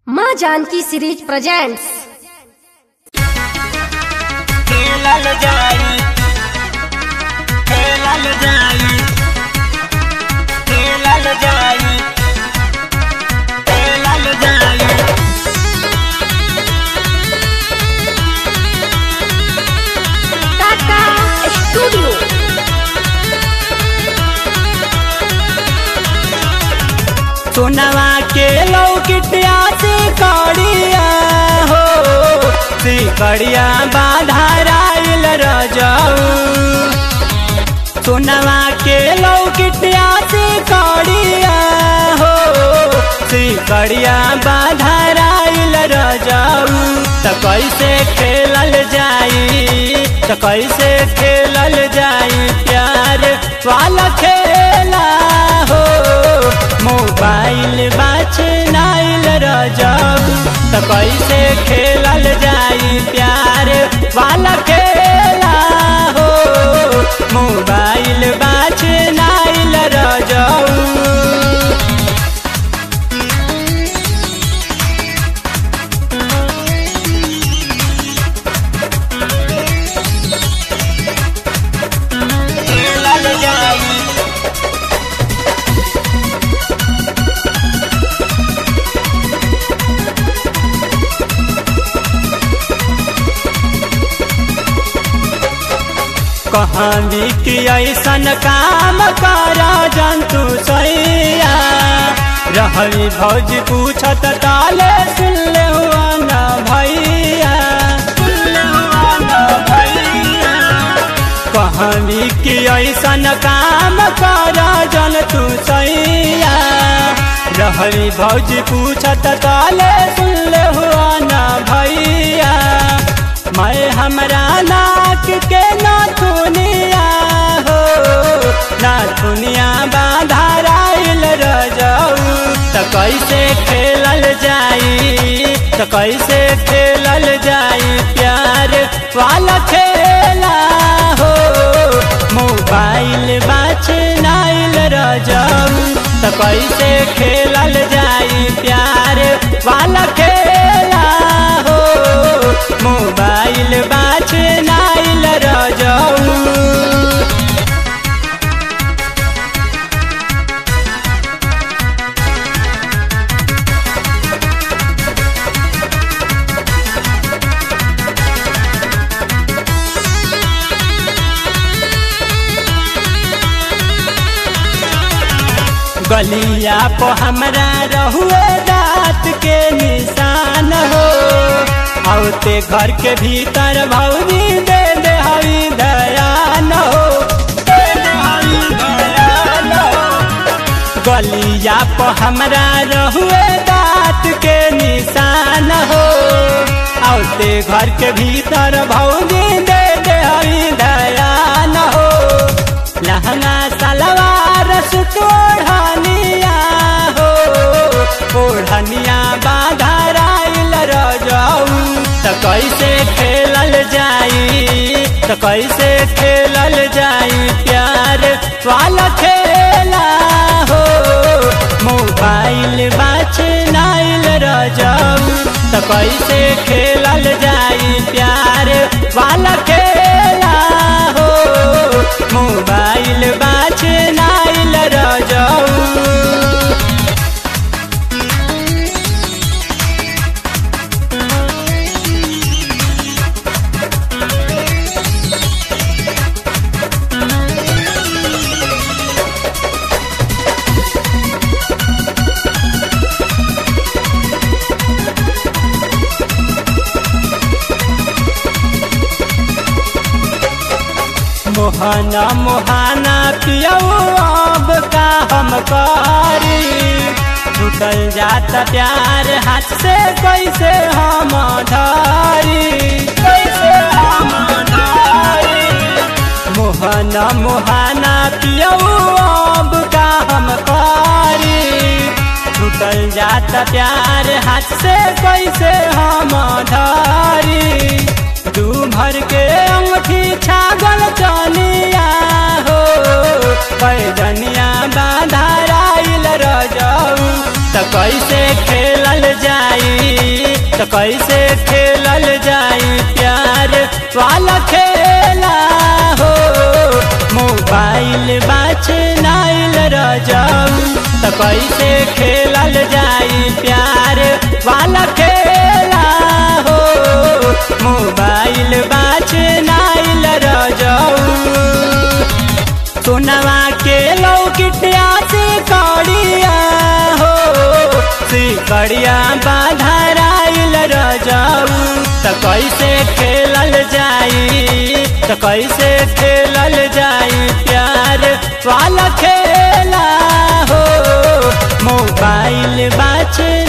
माँ Janaki series presents खेलल जाई खेलल जाई खेलल जाई खेलल जाई टाटा स्टूडियो सोनवा के लौकिटिया से कड़िया हो से कड़िया बाधाराइल रजाऊ सोनवा के लौकिटिया से कड़िया हो से कड़िया बाधाराइल रजाऊ त कैसे खेलल जाई त कैसे खेलल जाई प्यार वाला खेला हो मोबाइल बाछ नाइल रजब त कैसे खेलल जाई प्यार वाला खेला हो मोबाइल बाछ नाइल रजब खेलल जाई कहाँ भी कि ऐसन काम करा जंतु सैया रहली भौज पूछत ताले सुन ले हुआ ना भैया सुन ले हुआ ना भैया कहाँ भी कि ऐसन काम करा जंतु सैया रहली भौज पूछत ताले सुन ले हुआ ना भैया मैं हमरा नाक के नाथुनिया हो नाथुनिया बाधाराइल रजाऊ त कैसे खेलल जाई त कैसे खेलल जाई प्यार वाला खेला हो मोबाइल बाछ नाइल रजाऊ त कैसे खेलल जाई प्यार वाला खेला हो मोबाइल बाछ नाइल रजाऊ गलिया को हमरा रहुए दाँत के निशान हो औते घर के भीतर भौजी दे दे हवी दयान हो दे दे हवी दयान हो। गलिया को हमरा रहुए दाँत के निशान हो औते घर के भीतर भौजी दे दे हवी दयान हो लहंगा सलवार सुतोढ़निया हो ओढ़निया बाधाराइल रजाऊ त कैसे खेलल जाई त कैसे खेलल जाई प्यार वाला खेला हो मोबाइल बाछ नाइल रजाऊ त कैसे खेलल जाई प्यार वाला खेला हो मोबाइल बाछ नाइल रजाऊ मोहना मोहाना पियऊ अब का हम करी छूटल जात प्यार हाथ से कैसे हम धरी कैसे हम धरी मोहना मोहाना पियऊ अब का हम करी छूटल जात प्यार हाथ से कैसे हम धरी दू भर के अंगठी छागल चनिया हो पैजनिया बाधाराइल रजाऊ त कैसे खेलल जाई तो कैसे खेलल जाई प्यार वाला खेला हो मोबाइल बाच नाइल रजाऊ तो कैसे खेलल जाई प्यार वाला खेला हो मोबाइल बाच नाइल रजाऊ सोनवा के लौकिटिया से कड़िया हो से कड़िया बाधराइल रजाऊ त कैसे खेलल जाई त कैसे खेलल जाई प्यार वाला खेला हो मोबाइल बाच